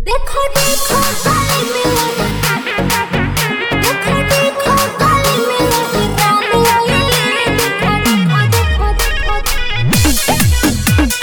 देखो देखो गली में देखो देखो गली में राम आइले देखो देखो देखो देखो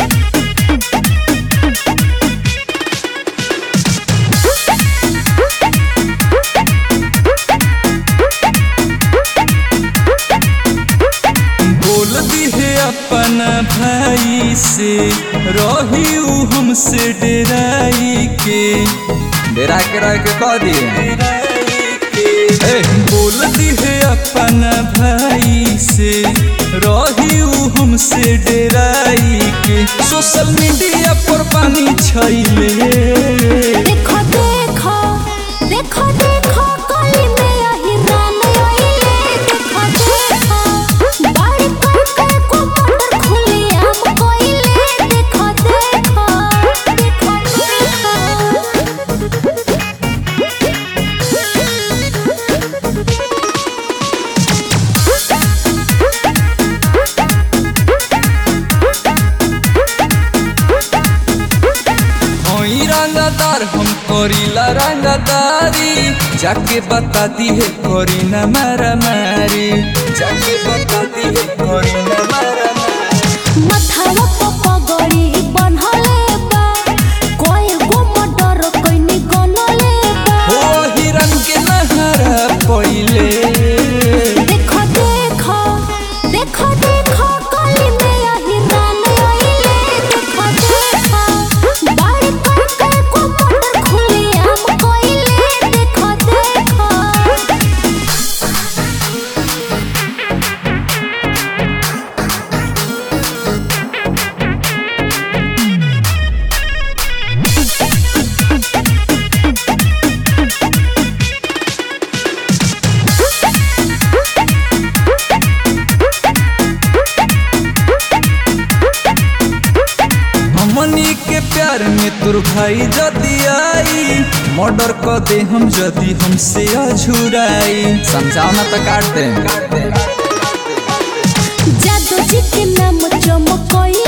बोल दिहे अपन भाई से रही उ हमसे डेराई के डेरा के रह के कह दिए ए, बोल दिहे अपन भाई से रही उ हमसे डेराई के सोशल मीडिया पर पानी छैले देखो देखो देखो देखो गली में आही राम आइले देखो देखो बाड़ी करके को मोटर खुली आम कोइले देखो देखो देखो होई रंगदार हम करीला रंगदारी जाके बता दी है करी न मारा मारी जाके बता दी है करी न मारा मारी मथावा प पगड़ी बन्हले बा कोई गो मोटर कोइनी गनले बा हो हिरन के नहरा पहिले देखो देखो देखो देखो गली में आही राम आइले देखो देखो बाड़ी करके को मोटर खुली आम कोइले देखो देखो हमनी के प्यार में तुर भाई जदी आई मर्डर क दे हम जदी हमसे अझुराई समझाओ ना तो काट दे जादू जी के नाम चमकोई